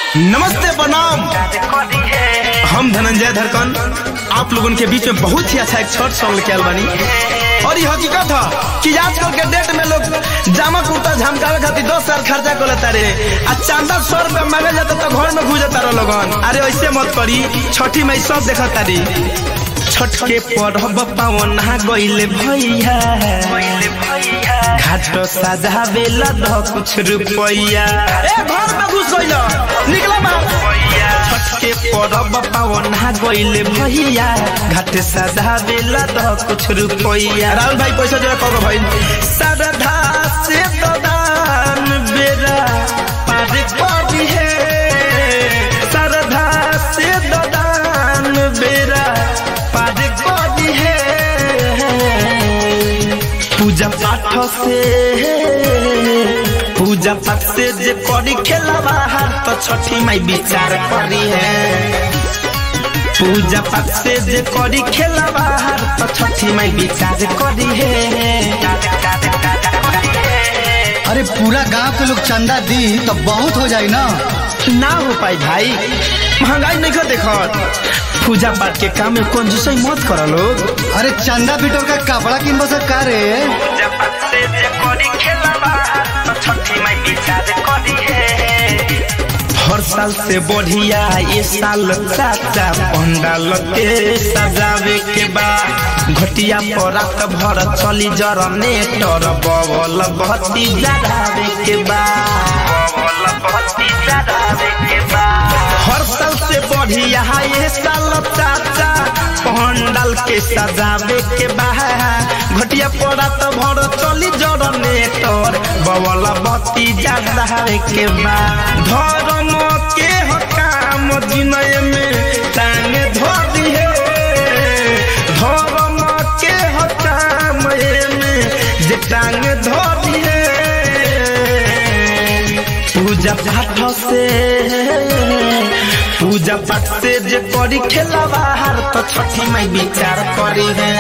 नमस्ते प्रणाम हम धनंजय धड़कन आप लोगों के बीच में बहुत ही अच्छा एक शॉर्ट सॉन्ग लेके आयल बानी और ये हकीकत है कि आजकल के डेट में लोग जामा कुर्ता झमकावे खातिर दस हजार खर्चा कर लेता रे आ चांदा सौ रुपया मांगे जाता तो घर में घुस जाता रहो लोगन अरे ऐसे मत करी छठी में सब देखा तारी छठ के पढ़ब पावन गईले भैया घाट सजावे ला कुछ रुपया ए घर में घुस गइल निकला बाहर छठ के पढ़ब पावन गईले भैया घाट सजावे ला कुछ रुपया राहुल भाई पैसा जरा कहो भाई श्रद्धा से तो दान बेरा पार करी है श्रद्धा से तो दान बेरा पार करी है पूजा पाठ से पूजा पाठ से जे करी खेला बाहर तो छठी माई विचार करी है पूजा पाठ से जे करी खेला बाहर तो छठी माई विचार करी है अरे पूरा गांव के लोग चंदा दी तो बहुत हो जाई ना ना हो पाई भाई महंगाई नहीं कर देखत पूजा पाठ के काम में कौन जिसई मत करो लोग अरे चंदा बिटोर का कपड़ा किन बस का रे पूजा पाठ से जे करी खेला बाहर तो छठी माई विचार करी है हर साल से बढ़िया ये साल चाचा पंडाल के सजावे के बा घटिया पर रात भर चली जरने टर बवल बत्ती जरावे के बा बवल बत्ती जरावे के बा हर साल से बढ़िया ये साल चाचा पंडाल के सजावे के बा घटिया पर रात भर चली जरने टर बवल बत्ती जरावे के बा धर्म के हो काम जिनय में टांग धरी है धर्म के हो काम में जे टांग धरी है पूजा पाठ से पूजा पाठ से जे करी खेला बाहर तो छठी माई विचार करी है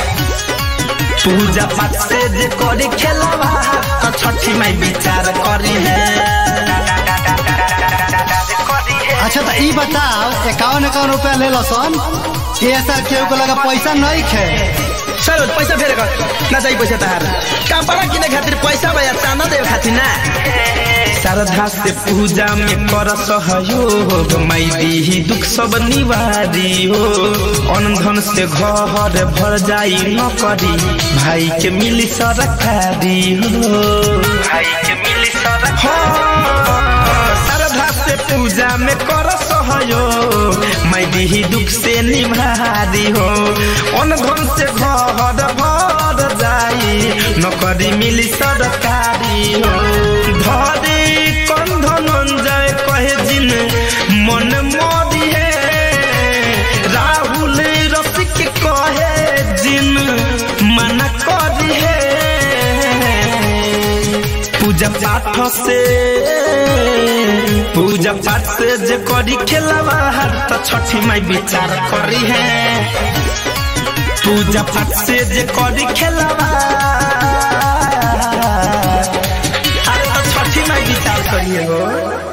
पूजा पाठ से जे करी खेला बाहर तो छठी माई विचार करी है अच्छा तो ई बताओ इक्यावन इक्यावन रुपया ले लो सन ये सर केहू को लगा पैसा नहीं खे सर पैसा फेर कर ना चाहिए पैसा तहार कपड़ा किने खातिर पैसा भैया चांदा देवे खातिर ना श्रद्धा से पूजा में कर सहयोग माई दी दुख सब निवारी हो अनधन से घर भर जाई न करी भाई के मिली सरकारी हो भाई के मिली सरकारी श्रद्धा से पूजा में कर सहयोग मैं दी दुख से निभारी हो अनधन से घर भर जाई नौकरी मिली सरकारी हो धरे कौन धनंजय कहे जिन मन मोदी है राहुल रसिक कहे जिन मना करी है पूजा पाठ से पूजा पाठ से जे करी खेला बाहर तो छठी माई विचार करी है पूजा पाठ से जे करी खेला बाहर अरे तो छठी माई विचार करिए हो